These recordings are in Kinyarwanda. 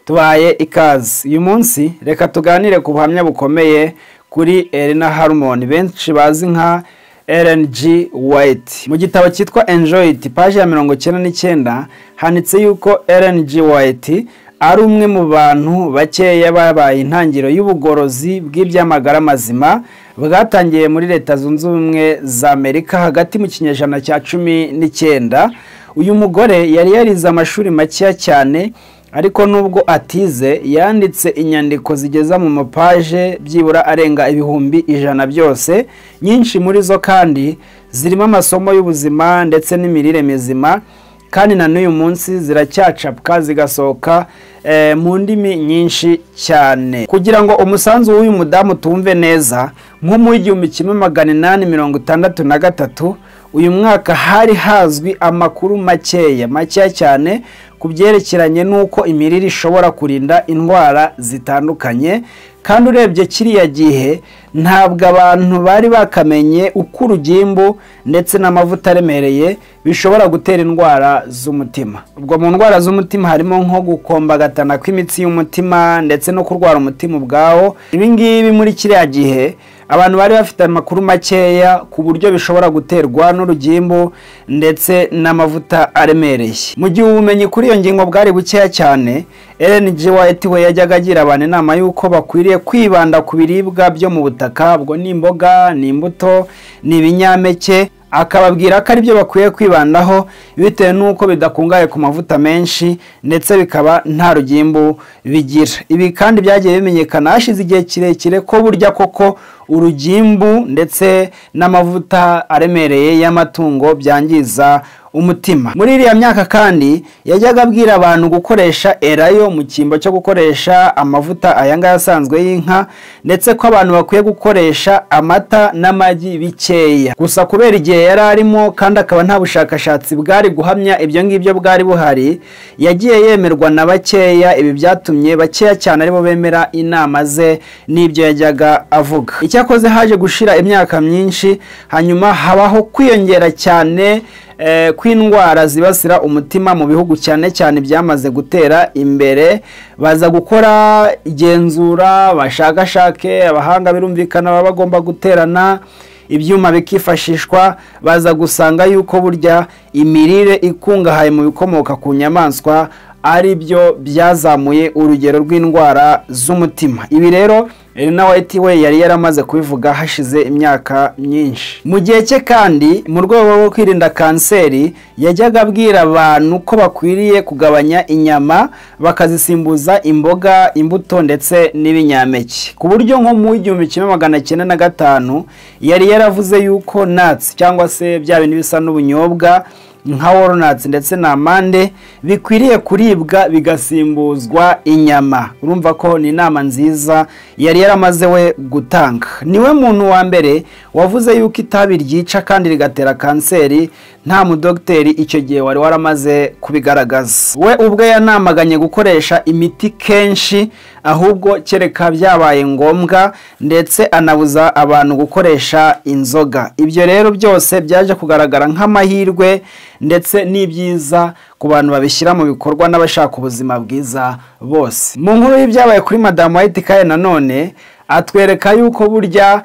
tubaye ikaze uyu munsi reka tuganire ku buhamya bukomeye kuri Elena Harmon benshi bazi nka LNG White mu gitabo cyitwa Enjoy It paji ya mirongo icyenda n'icyenda handitse yuko LNG White ari umwe mu bantu bakeya babaye intangiriro y'ubugorozi bw'ibyamagara mazima bwatangiye muri leta zunze ubumwe za amerika hagati mu kinyejana cya cumi n'icyenda uyu mugore yari yarize amashuri makeya cyane ariko nubwo atize yanditse inyandiko zigeza mu mapaje byibura arenga ibihumbi ijana byose nyinshi muri zo kandi zirimo amasomo y'ubuzima ndetse n'imirire mizima kandi na n'uyu munsi ziracyacapwa zigasohoka mu ndimi nyinshi cyane kugira ngo umusanzu w'uyu mudamu tumve neza nko mu gihumbi kimwe magana inani mirongo itandatu na gatatu uyu mwaka hari hazwi amakuru makeya makeya cyane ku byerekeranye n'uko imirire ishobora kurinda indwara zitandukanye kandi urebye kiriya gihe ntabwo abantu bari bakamenye uko urugimbu ndetse n'amavuta aremereye bishobora gutera indwara z'umutima ubwo mu ndwara z'umutima harimo nko gukombagatana kw'imitsi y'umutima ndetse no kurwara umutima ubwawo ibingibi muri kiriya gihe abantu bari bafite amakuru makeya ku buryo bishobora guterwa n'urugimbu ndetse n'amavuta aremereye mu gihe ubumenyi kuri iyo ngingo bwari bukeya cyane LNG White we yajyaga agira abantu inama y'uko bakwiriye kwibanda ku biribwa byo mu butaka ubwo ni imboga ni imbuto ni ibinyampeke akababwira ko aribyo bakwiye kwibandaho bitewe n'uko bidakungahaye ku mavuta menshi ndetse bikaba nta rugimbu bigira ibi kandi byagiye bimenyekana hashize igihe kirekire ko burya koko urugimbu ndetse n'amavuta aremereye y'amatungo byangiza umutima muri iriya myaka kandi yajyaga abwira abantu gukoresha erayo mu cyimbo cyo gukoresha amavuta aya ngaya asanzwe y'inka ndetse ko abantu bakwiye gukoresha amata n'amagi bikeya gusa kubera igihe yari arimo kandi akaba nta bushakashatsi bwari guhamya ibyo ngibyo bwari buhari yagiye yemerwa na bakeya ibi byatumye bakeya cyane aribo bemera inama ze n'ibyo yajyaga avuga icyakoze haje gushira imyaka myinshi hanyuma habaho kwiyongera cyane kw'indwara zibasira umutima mu bihugu cyane cyane byamaze gutera imbere baza gukora igenzura bashakashake abahanga birumvikana baba bagomba guterana ibyuma bikifashishwa baza gusanga yuko burya imirire ikungahaye mu bikomoka ku nyamaswa ari byo byazamuye urugero rw'indwara z'umutima ibi rero Elena White we yari yaramaze kubivuga hashize imyaka myinshi mu gihe cye kandi mu rwego rwo kwirinda kanseri yajyaga abwira abantu ko bakwiriye kugabanya inyama bakazisimbuza imboga imbuto ndetse n'ibinyampeke ku buryo nko mu igihumbi kimwe magana cyenda na gatanu yari yaravuze yuko natsi cyangwa se bya bintu bisa n'ubunyobwa nka woronatsi ndetse na amande bikwiriye kuribwa bigasimbuzwa inyama urumva ko ni inama nziza yari yaramaze we gutanga niwe muntu wa mbere wavuze yuko itabi ryica kandi rigatera kanseri nta mudogiteri icyo gihe wari waramaze kubigaragaza we ubwe yanamaganye gukoresha imiti kenshi ahubwo kereka byabaye ngombwa ndetse anabuza abantu gukoresha inzoga ibyo rero byose byaje kugaragara nk'amahirwe ndetse n'ibyiza ku bantu babishyira mu bikorwa n'abashaka ubuzima bwiza bose mu nkuru y'ibyabaye kuri madamu wayiti kaye nanone atwereka yuko burya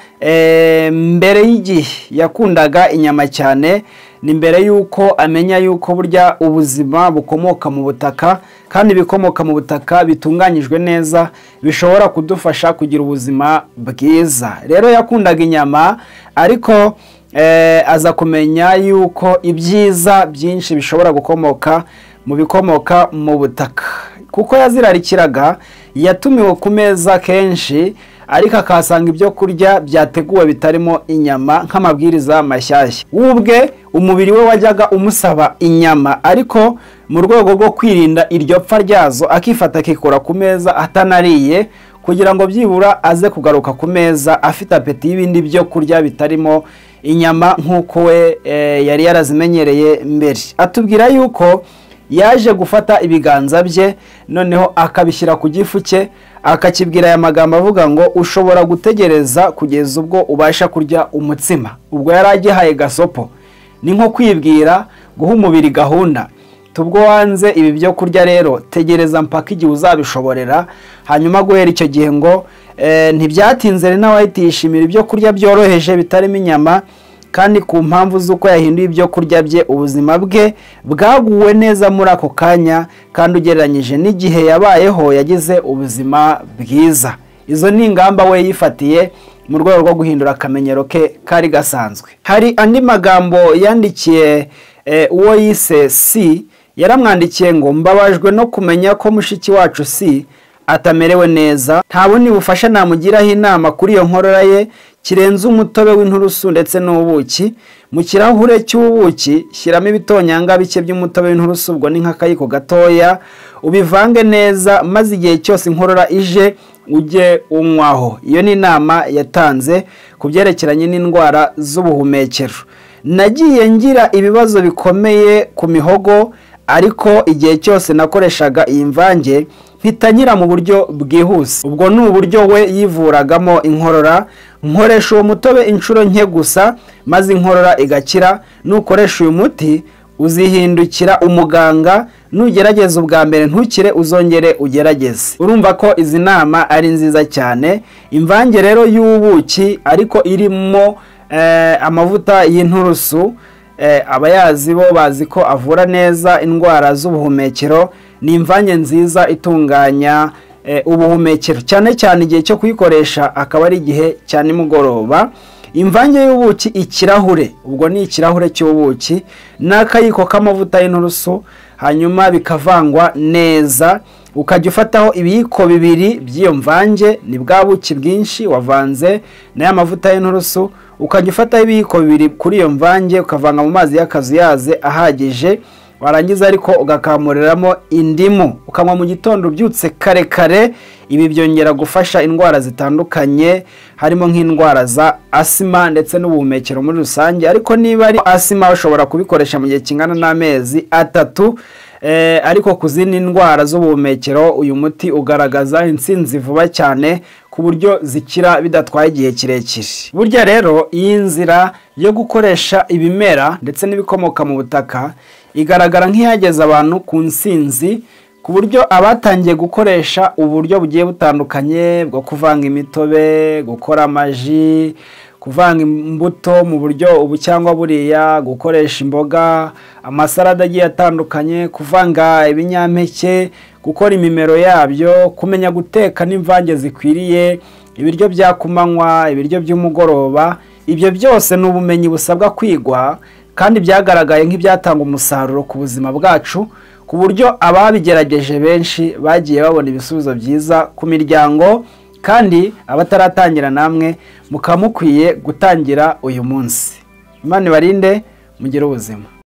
mbere y'igihe yakundaga inyama cyane ni mbere y'uko amenya yuko burya ubuzima bukomoka mu butaka kandi ibikomoka mu butaka bitunganyijwe neza bishobora kudufasha kugira ubuzima bwiza rero yakundaga inyama ariko aza kumenya yuko ibyiza byinshi bishobora gukomoka mu bikomoka mu butaka kuko yazirarikiraga yatumiwe ku meza kenshi ariko akahasanga ibyo kurya byateguwe bitarimo inyama nk'amabwiriza mashyashya wubwe umubiri we wajyaga umusaba inyama ariko mu rwego rwo kwirinda iryo pfa ryazo akifata akikora ku meza atanariye kugira ngo byibura aze kugaruka ku meza afite apeti y'ibindi byo kurya bitarimo inyama nk'uko we yari yarazimenyereye mbere atubwira yuko yaje gufata ibiganza bye noneho akabishyira ku gifu cye akakibwira aya magambo avuga ngo ushobora gutegereza kugeza ubwo ubasha kurya umutsima ubwo yari agihaye gasopo ni nko kwibwira guha umubiri gahunda ati ubwo wanze ibi byo kurya rero tegereza mpaka igihe uzabishoborera hanyuma guhera icyo gihe ngo eh, ntibyatinze rena wahita yishimira ibyo kurya byoroheje bitarimo inyama kandi ku mpamvu z'uko yahinduye ibyo kurya bye ubuzima bwe bwaguwe neza muri ako kanya kandi ugereranyije n'igihe yabayeho yagize ubuzima bwiza izo ni ingamba we yifatiye mu rwego rwo guhindura akamenyero ke kari gasanzwe hari andi magambo yandikiye eh, uwo yise si yaramwandikiye ngo mbabajwe no kumenya ko mushiki wacu si atamerewe neza nta bundi bufasha namugiraho inama kuri iyo nkorora ye kirenze umutobe w'inturusu ndetse n'ubuki mu kirahure cy'ubuki shyiramo ibitonyanga bike by'umutobe w'inturusu ubwo ni nk'akayiko gatoya ubivange neza maze igihe cyose inkorora ije ujye unywaho iyo ni inama yatanze ku byerekeranye n'indwara z'ubuhumekero nagiye ngira ibibazo bikomeye ku mihogo ariko igihe cyose nakoreshaga iyi mvange mpita nyira mu buryo bwihuse ubwo ni uburyo we yivuragamo inkorora nkoresha uwo mutobe inshuro nke gusa maze inkorora igakira nukoresha uyu muti uzihindukira umuganga nugerageza ubwa mbere ntukire uzongere ugerageze urumva ko izi nama ari nziza cyane imvange rero y'ubuki ariko irimo amavuta y'inturusu abayazi bo bazi ko avura neza indwara z'ubuhumekero ni imvange nziza itunganya ubuhumekero cyane cyane igihe cyo kuyikoresha akaba ari igihe cya nimugoroba imvange y'ubuki ikirahure ubwo ni ikirahure cy'ubuki n'akayiko k'amavuta y'inturusu hanyuma bikavangwa neza ukajya ufataho ibiyiko bibiri by'iyo mvange ni bwa buki bwinshi wavanze n'aya mavuta y'inturusu ukajya ufataho ibiyiko bibiri kuri iyo mvange ukavanga mu mazi y'akazuyaze ahagije warangiza ariko ugakamuriramo indimu ukanywa mu gitondo ubyutse kare kare ibi byongera gufasha indwara zitandukanye harimo nk'indwara za asima ndetse n'ubuhumekero muri rusange ariko niba ari asima ushobora kubikoresha mu gihe kingana n'amezi atatu ariko ku zindi ndwara z'ubuhumekero uyu muti ugaragaza insinzi vuba cyane ku buryo zikira bidatwaye igihe kirekire burya rero iyi nzira yo gukoresha ibimera ndetse n'ibikomoka mu butaka igaragara nk'iyageza abantu ku nsinzi ku buryo abatangiye gukoresha uburyo bugiye butandukanye bwo kuvanga imitobe gukora amaji kuvanga imbuto mu buryo ubu cyangwa buriya gukoresha imboga amasarada agiye atandukanye kuvanga ibinyampeke gukora imimero yabyo kumenya guteka n'imvange zikwiriye ibiryo bya kumanywa ibiryo by'umugoroba ibyo byose ni ubumenyi busabwa kwigwa kandi byagaragaye nk'ibyatanga umusaruro ku buzima bwacu ku buryo ababigerageje benshi bagiye babona ibisubizo byiza ku miryango kandi abataratangira namwe mukaba mukwiye gutangira uyu munsi imana ibarinde mugire ubuzima